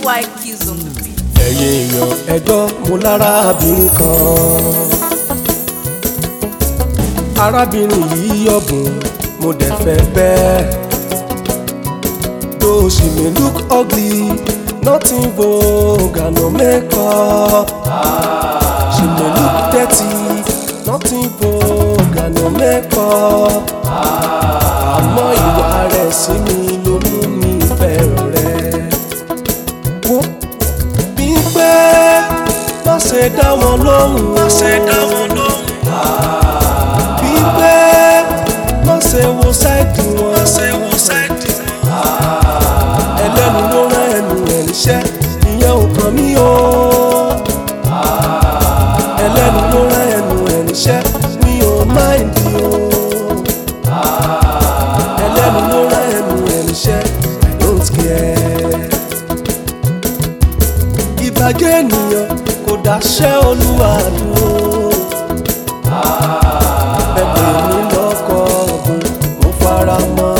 White Keys on the beat. ẹ̀yin èèyàn ẹjọ́ mo lárábìnrin kan arábìnrin yìí ọ̀bùn mo dẹ̀ fẹ́ bẹ́ẹ̀ though she may look ugly nothing vogue and no makeup she may look dirty nothing vogue and no makeup àmọ́ ìwà rẹ̀ sí mi ló mú mi fẹ́ràn rẹ̀ wo bí pé má ṣe dá wọn lóhùn má ṣe dá wọn lóhùn bí pé má ṣe wo sáìdì wọn má ṣe wo sáìdì wọn ẹlẹ́nu ló rán ẹnu ẹ̀ níṣẹ́ ìyẹn ò kàn mí o ẹlẹ́nu ló rán ẹnu ẹ̀ níṣẹ́ mi ò máìndì o ẹlẹ́nu ló rán ẹnu ẹ̀ níṣẹ́ I don't care ìbàjẹ́ ènìyàn kò dáṣẹ́ olúwa dúró. bẹ́ẹ̀ mi lọ́kọ̀ ọ̀gùn mo fara mọ́.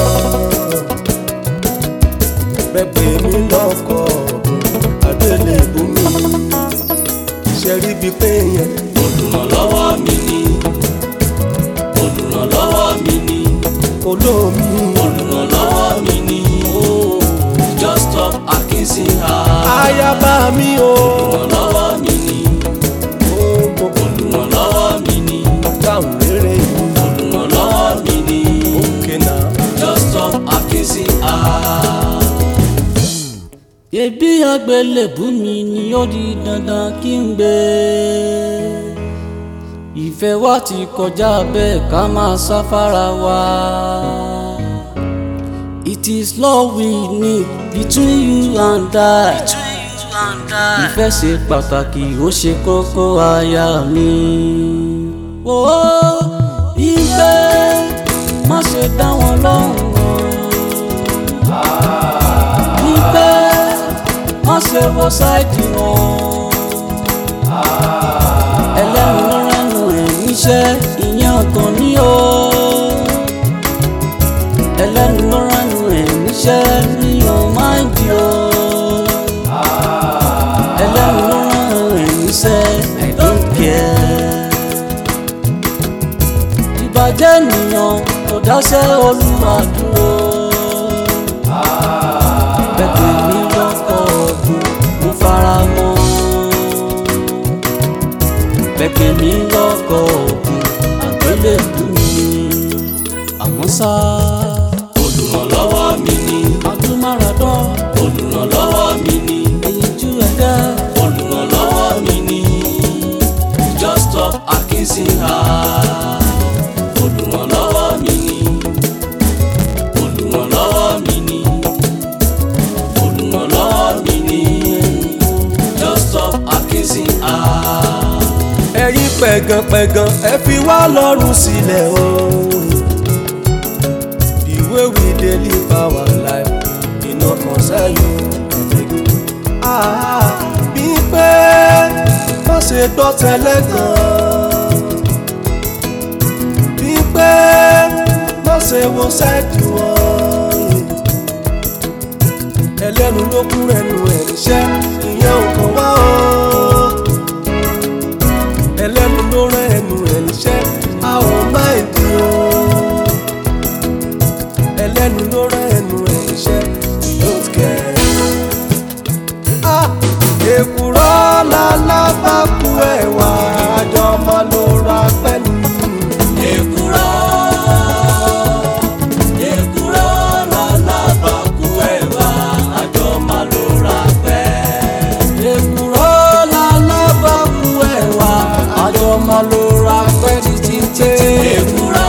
bẹ́ẹ̀ mi lọ́kọ̀ ọ̀gùn adélébù mi. ṣe rí bíi pé yẹn olùrànlọ́wọ́ mi ni olùrànlọ́wọ́ mi ni olómi. olùrànlọ́wọ́ mi ni just stop accusing her ayaba mi o. olùrànlọ́wọ́ mi ni ó gbogbo olùrànlọ́wọ́ mi ni dáhùn rere yìí. olùrànlọ́wọ́ mi ni òkè náà. just stop accusing her. Ebi àgbélébù mi ni ó di dandan kí n gbé. Ìfẹ́ wa ti kọjá bẹ́ẹ̀ ká máa sáfárà wa. It is love we need between you and I. Ìfẹ́ ṣe pàtàkì ó ṣe kókó aya mi. Wo ìfẹ́ má ṣe dá wọn lọ́rùn o wípé wọ́n ṣe wo sáìdì wọn. ẹlẹ́rìn ló rẹ́nu ẹ̀ níṣẹ́ ìyẹn ọkàn ní o. ẹlẹ́rìn ló rẹ́nu ẹ̀ níṣẹ́ ní o máa ń di o. ẹlẹ́rìn ló rẹ́nu ẹ̀ níṣẹ́ I don't care. ìbàjẹ́ ènìyàn kò dáṣẹ́ olúwa dúró bẹ́ẹ̀ mi lọ́kọ̀ ọ̀gbìn mo fara mọ́. bẹ́ẹ̀ mi lọ́kọ̀ ọ̀gbìn àgbélébùú mi. àmọ́ ṣá. olùrànlọ́wọ́ mi ni. adúmáradán. olùrànlọ́wọ́ mi ni. èyíjú ẹ̀dá. olùrànlọ́wọ́ mi ni. just stop accusing her. olùrànlọ́wọ́ mi ni. olùrànlọ́wọ́ mi ni olùrànlọ́wọ́ mi ni just stop accusing her. ẹ̀yin pẹ̀gànpẹ̀gàn ẹ fi wá lọ́rùn sílẹ̀ o. the way we dey live our life e no concern you. Ah, bí pé má ṣe gbọ́ tẹ́lẹ̀ gan. bí pé má ṣe wo sáìdì wọn. ẹlẹ́nu ló kún ẹnu ẹ̀ níṣẹ́ ìyẹn ò kàn wá o ẹlẹ́nu ló rán ẹnu ẹ̀ níṣẹ́ a ò má èdè o ẹlẹ́nu ló rán ẹnu ẹ̀ níṣẹ́ yóò kẹ́ ẹ̀. èkùrọ́ lálábàkú ẹ̀wà àjọ máa ló ra pẹ́ẹ́nì. èkúrọ́ èkúrọ́ lálábàkú ẹ̀wà àjọ máa ló ra pẹ́. èkúrọ́ lálábàkú ẹ̀wà àjọ máa ló ra pẹ́ títí tẹ́. èkúrọ́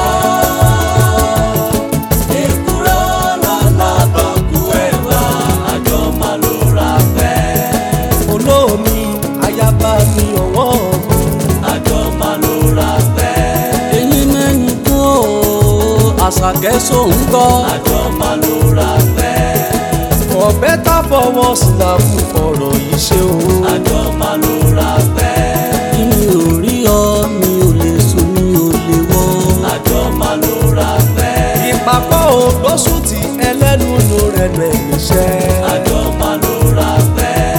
èkúrọ́ lálábàkú ẹ̀wà àjọ máa ló ra pẹ́. olómi ayaba mi ọ̀wọ́n mi. àjọ máa ló ra pẹ́. èyí mẹ́nu kú o àṣàkẹ́ sóun gbọ́. àjọ máa ló ra pẹ́. for better for worse na fún ọ̀rọ̀ yìí ṣe o. àjọ máa ló ra pẹ́. mi ò rí ọ mi ò lè sùn mi ò lè wọ́. àjọ máa ló ra pẹ́. ìpapọ̀ ògbósùn tí ẹlẹ́nu ló rẹnu ẹ̀ níṣẹ́. àjọ máa ló ra pẹ́.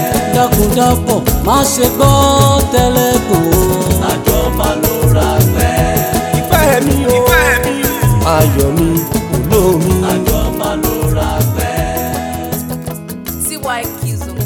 jábọ̀ má ṣe gbọ́ tẹ́lẹ̀ kò. àjọ máa ló ra pẹ́. ìfẹ́ mi o ayọ̀ mi olómi. àjọ máa ló ra pẹ́. CY Kizo